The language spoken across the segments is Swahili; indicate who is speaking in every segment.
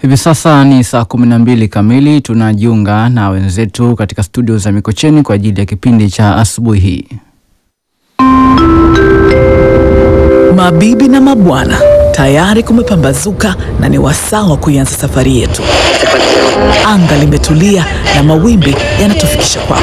Speaker 1: Hivi sasa ni saa kumi na mbili kamili. Tunajiunga na wenzetu katika studio za Mikocheni kwa ajili ya kipindi cha asubuhi hii.
Speaker 2: Mabibi na mabwana, tayari kumepambazuka na ni wasaa wa kuianza safari yetu. Anga limetulia na mawimbi yanatufikisha kwako.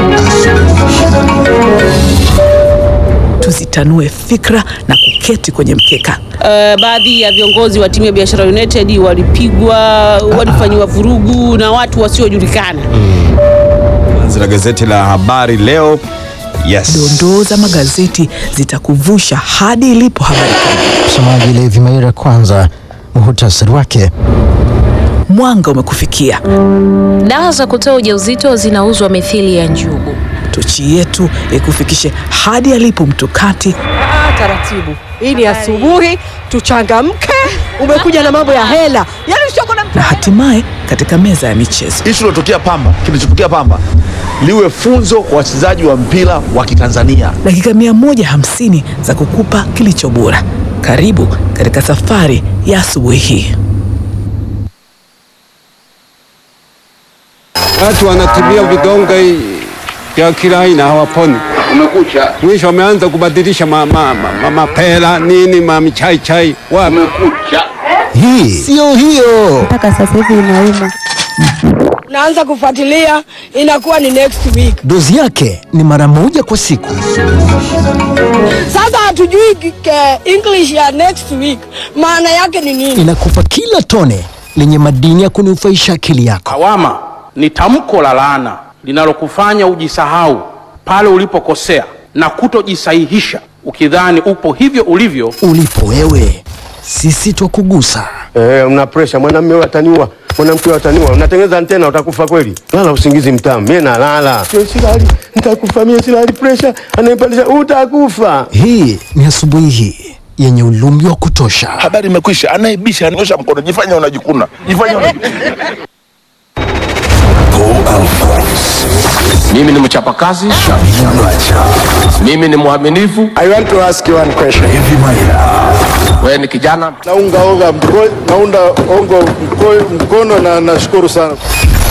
Speaker 2: Tuzitanue fikra na kuketi kwenye mkeka.
Speaker 3: Uh, baadhi ya viongozi wa timu ya Biashara United walipigwa, walifanyiwa vurugu na watu wasiojulikana.
Speaker 4: Anzi la gazeti la Habari Leo. Yes.
Speaker 2: Dondoo za magazeti zitakuvusha hadi ilipo habari kuu.
Speaker 5: Msomaji Levi Maira, kwanza muhutasari wake.
Speaker 2: Mwanga umekufikia.
Speaker 6: Dawa za kutoa ujauzito zinauzwa mithili ya njugu.
Speaker 2: Tochi yetu ikufikishe hadi alipo mtukati
Speaker 7: Ah, taratibu. Hii ni asubuhi, tuchangamke. Umekuja na mambo ya hela, yaani usioko na
Speaker 2: na hatimaye katika meza ya michezo.
Speaker 8: Ishu ilotokea Pamba, kilichotokea Pamba liwe funzo kwa wachezaji wa mpira wa Kitanzania.
Speaker 2: Dakika 150 za kukupa kilicho bora. Karibu katika safari ya asubuhi hii.
Speaker 9: Watu wanatumia vidonge vya kila aina hawaponi.
Speaker 10: Umekucha,
Speaker 9: Mwisho wameanza kubadilisha mapela ma, ma, mapera, nini mamichai chai wapi.
Speaker 10: umekucha.
Speaker 5: Hii siyo hiyo.
Speaker 11: mpaka sasa hivi inauma.
Speaker 7: naanza kufuatilia, inakuwa ni next week.
Speaker 5: Dozi yake ni mara moja kwa siku.
Speaker 7: Sasa hatujui ke English ya next week maana yake ni nini.
Speaker 5: Inakupa kila tone lenye madini ya kunufaisha akili yako.
Speaker 10: Lawama ni tamko la laana linalokufanya ujisahau pale ulipokosea na kutojisahihisha ukidhani upo hivyo ulivyo.
Speaker 5: Ulipo wewe, sisi twakugusa.
Speaker 12: Eh, una pressure mwanamume wewe ataniua, mwanamke wewe ataniua. Unatengeneza antena utakufa kweli. Lala usingizi mtamu. Mimi nalala. Sio silali. Nitakufa mimi silali pressure. Anaipandisha utakufa.
Speaker 5: Hii ni asubuhi hii yenye ulumbi wa kutosha.
Speaker 8: Habari imekwisha, anayebisha anyosha mkono, jifanya unajikuna, jifanya unajikuna.
Speaker 10: Mimi ni mchapakazi, mimi ni mwaminifu.
Speaker 12: I want to ask you one question.
Speaker 10: Wewe ni kijana
Speaker 12: Naunga onga mkono, naunda ongo mkono, mkono na nashukuru sana.